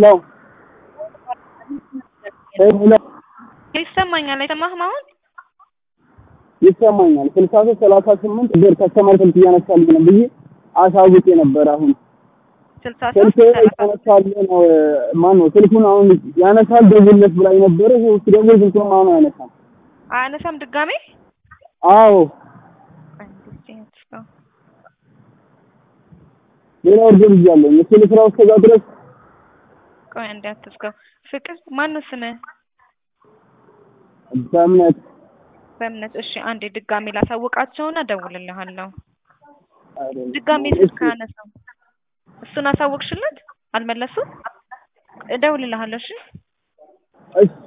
ሄሎ ሄሎ ይሰማኛል። አይሰማህም? አሁን ይሰማኛል። ስልሳ ሶስት ሰላሳ ስምንት ብር ከስተመር ስልክ እያነሳልኝ ነው ብዬ አሳውቄ ነበር። አሁን ስልሳ ስልክ ሶስት ሰላሳ ያነሳል ነው ማን ነው ስልኩን አሁን ያነሳል ደውልለት ብላኝ ነበረ። እሱ ደግሞ ስልኩን አሁን አያነሳም። አያነሳም ድጋሜ አዎ ሌላ ወርደ ብያለሁ። እሱ ልስራው እስከዛ ድረስ ቆይ አንዴ አትዝጋው። ፍቅር ማነው ስምህ? በእምነት በእምነት እሺ፣ አንዴ ድጋሜ ላሳውቃቸውና እደውልልሃለሁ። አይደለም። ድጋሜ ስልክ አያነሳም። እሱን አሳወቅሽለት? አልመለሱም? እደውልልሃለሁ። እሺ እሺ